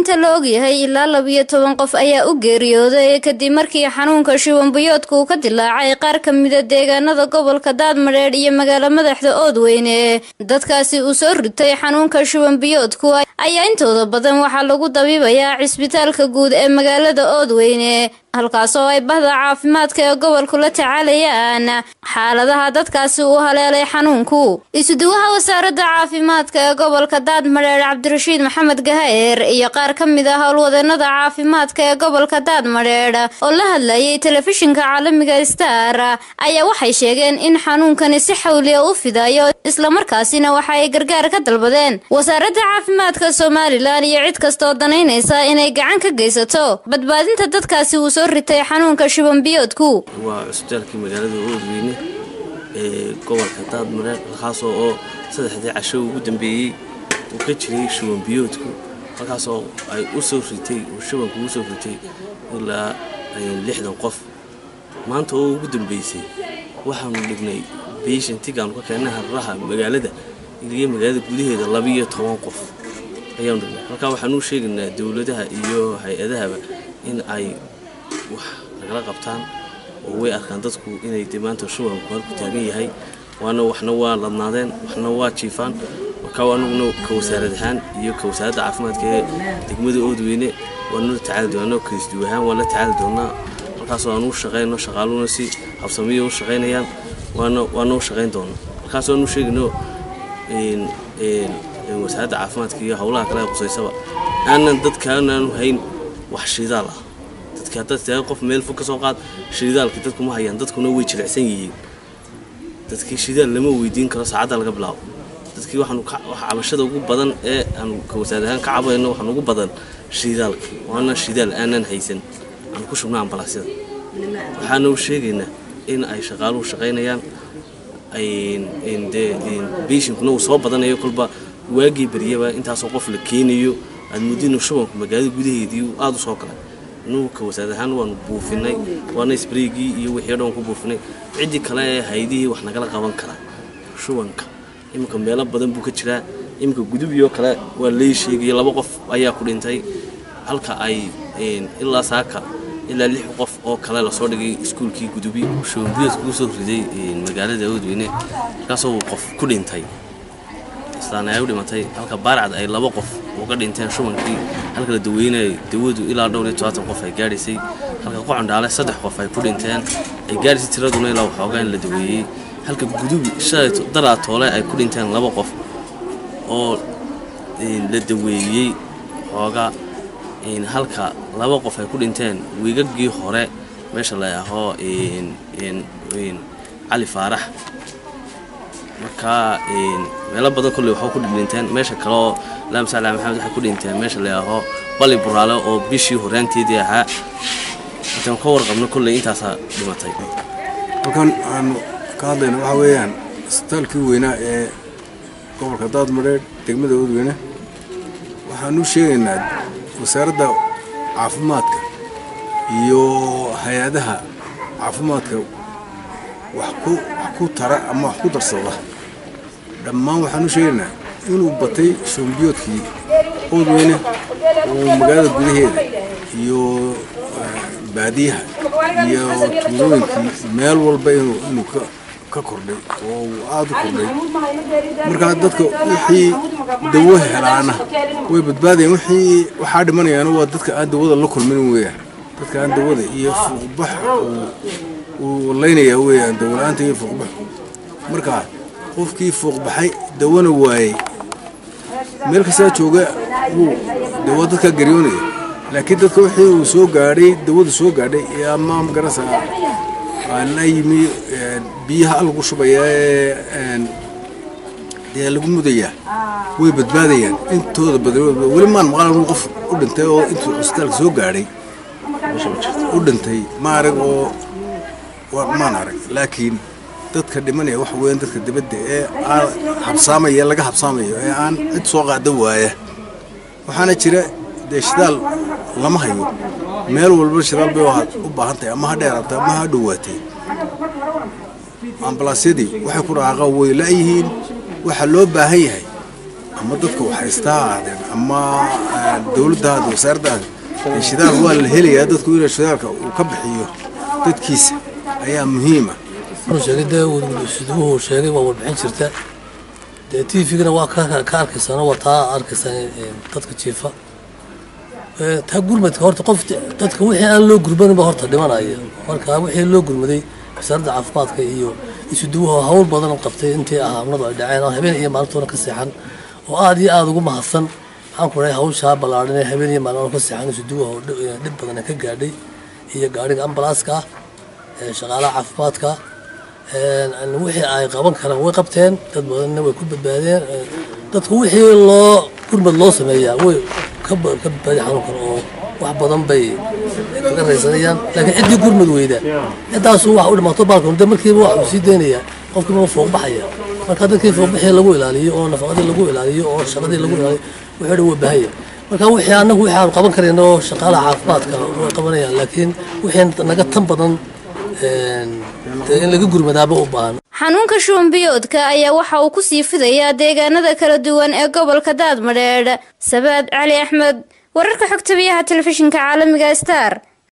inta la ogyahay ilaa labiyo toban qof ayaa u geeriyooday kadib markii xanuunka shubanbiyoodka uu ka dilaacay qaar ka mida deegaanada gobolka daadmadheedh iyo magaalo madaxda oodweyne dadkaasi uu soo ritay xanuunka shubanbiyoodku ayaa intooda badan waxaa lagu dabiibayaa cisbitaalka guud ee magaalada oodweyne halkaas oo ay bahda caafimaadka ee gobolku la tacaalayaan xaaladaha dadkaasi uu haleelay xanuunku isuduwaha wasaaradda caafimaadka ee gobolka daadmadheer cabdirashiid maxamed gahaer iyo qaar ka mid ah howlwadeenada caafimaadka ee gobolka daadmadheer oo la hadlayay telefishinka caalamiga star ayaa waxay sheegeen in xanuunkani si xawliya u fidayo islamarkaasina waxa ay gargaar ka dalbadeen wasaaradda caafimaadka somalilan iyo cid kastaoo danaynaysa inay gacan ka geysato badbaadinta dadkaasi uu soo ritay xanuunka shubanbiyoodku waa cusbitaalkii magaalada oodweyne ee gobolka daadmareer halkaasoo oo saddexdii casho ugu dambeeyey uu ka jiray shubanbiyoodku halkaasoo ay u soo ritay uu shubanku u soo ritay ilaa lixdan qof maanta oo ugu dambeysay waxaanu dhignay beeshantigaanu ka keennay hararaha magaalada iliyo magaalada gudaheeda labiiyo toban qof ayaanu dhignay halkaa waxaanu sheegaynaa dowladaha iyo hay-adahaba in ay wax nagala qabtaan oo way arkaan dadku inay de maanta shubanku halku taagan yahay waana waxna waa ladnaadeen waxna waa jiifaan markaa anuguna ka wasaarad ahaan iyo ka wasaaradda caafimaadka ee degmada oodweyne waanula tacaali doonaa kaisduw ahaan waan la tacaali doonaa markaasoo aanu u shaqayno shaqaaluna si habsamiya u shaqaynayaan waana waana u shaqayn doonaa markaasoo aanu sheegayno wasaaradda caafimaadka iyo howlaha kale ee qusaysaba aanan dadkaanaanu hayn wax shidaal ah dadka qof meel fog ka soo qaad shidaalkii dadku ma hayaan dadkuna way jilicsan yihiin dadkii shidaal lama weydiin karo saacadda laga bilaabo dadkii waxaanu cabashada ugu badan ee aanu ka wasaar ahaan ka cabayno waxaan ugu badan shidaalkii waana shidaal aanan haysan aanu ku shubna ambalaasyada waxaana u sheegaynaa in ay shaqaaluhu shaqaynayaan dee beeshinkuna uu soo badanayo kolba waagii baryaba intaasoo qof la keenayo aad muddinu shubanku magaalada gudaheedii aada u soo galay nuuka wasaar ahaan waanu buufinay waana sbreygii iyo wixii dhan ku buufinay ciddii kale ee haydihii wax nagala qaban karaa shubanka iminka meelo badan buu ka jiraa iminka gudubioo kale waa lay sheegaya laba qof ayaa ku dhintay halka ay ilaa saaka ilaa lix qof oo kale lasoo dhigay iskuulkii gudubi shubanbiyoodka usoo riday magaalada oodweyne markaasoo qof ku dhintay islaan ay u dhimatay halka baarcad ay laba qof uga dhinteen shubankii halka la daweynayay dawadu ilaa dhowr iyo todobaatan qof ay gaadhaysay halka qocondhaale saddex qof ay ku dhinteen ay gaadhaysay tiraduna ilaa waxoogaa in la daweeyey halka gudubi shalay daraa toole ay ku dhinteen laba qof oo la daweeyey xoogaa halka laba qof ay ku dhinteen wiigagii hore meesha la ahoo cali faarax markaa meelo badan kolley waxaa ku dhinteen meesha kaleoo laamsala maxamed waxay ku dhinteen meesha la yaaho bali buraale oo bishii horaanteedii ahaa intaan ka warqabno kolley intaasaa dhimatay halkan aanu ka hadlayna waxaa weeyaan isbitaalkii weynaa ee gobolka daadmadheer degmada oodweyne waxaanu sheegaynaa wasaaradda caafimaadka iyo hay-adaha caafimaadka wax ku tara ama wax ku darsada dhammaan waxaanu sheegaynaa inuu batay shoombiyoodkii oodweyne oo magaalada gudaheeda iyo baadiyaha iyo tuulooyinkii meel walba inuu ka kordhay oo uu aada u kordhay markaa dadka wixii dawo helaana way badbaadayaan wixii waxaa dhimanayaana waa dadka aan dawada la kulmin weeyaan dadka aan dawada iyo fuuqbax uu laynayaa weeyaan dawla-aanta iyo fuuqbax markaa qofkii fuuqbaxay dawana waayey meel kastaa jooga wuu dawa dadkaa garyoonaya laakiin dadka wixii uu soo gaadhay dawadu soo gaadhay ama magarasa la yimi biyaha lagu shubayaa ee dee lagu mudayaa way badbaadayaan intooda badan weli maan maqal qof u dhintay oo intuu cusbitaalka soo gaadhay u dhintay ma arag oo maan arag laakiin dadka dhimanaya waxa weeyaan dadka dibadda ee aan habsaamaya laga habsaamayo ee aan cid soo qaada waaya waxaana jira dee shidaal lama hayo meel walba shidaal bay u baahan tahay ama ha dheeraatay ama ha dhowaatay ambalaasyadii waxay ku dhaqaaqaan way la-yihiin waxaa loo baahan yahay ama dadka waxhaystaa aadeen ama dowladdaada wasaaraddaada shidaal waa la helayaa dadku inuu shidaalka uu ka bixiyo dadkiisa ayaa muhiima sheegay dee siduuhu sheegay waa warbixin jirta dee t v-gana waa ka arkaysaan waa taa arkaysaan dadka jiifa taa gurmadka horta qof dadka wixii aan loo gurmanin ba horta dhimanaya marka wixii loo gurmaday wasaaradda caafimaadka iyo isuduwaha hawl badan qabtay intii ahaamnadu ay dhaceen oo habeen iyo maalintoona ka seexan oo aada iyo aada ugu mahadsan maxaan ku dhahay hawshaa ballaadhan ee habeen iyo maalin ka seexan isuduwaha oo dhib badan ka gaadhay iyo gaadhiga ambalaaska ah shaqaalaha caafimaadka wixii ay qaban karaan way qabteen dad badanna way ku badbaadeen dadku wixii loo gurmad loo sameeyaa way ka badbaadi xanuunkan oo wax badan bay kaga raysanayaan laakiin ciddii gurmad weyda ciddaasu wax u dhimaato baalkan de markiiba wax uu sii deynayaa qofkiiba ma fooq baxaya marka dadkii fooqbixii lagu ilaaliyo oo nafaqadii lagu ilaaliyo oo shaqadii lagu ilaaliyo wuxuu dhan waa baahaya marka wixii annagu wixii aan qaban karayno oo shaqaalaha caafimaadka way qabanayaan laakiin wixii naga tan badan in laga gurmadaaba u baahan xanuunka shuban biyoodka ayaa waxa uu ku sii fidayaa deegaanada kala duwan ee gobolka daadmadheedh sabaad cali axmed wararka xogta biyaha telefishinka caalamiga star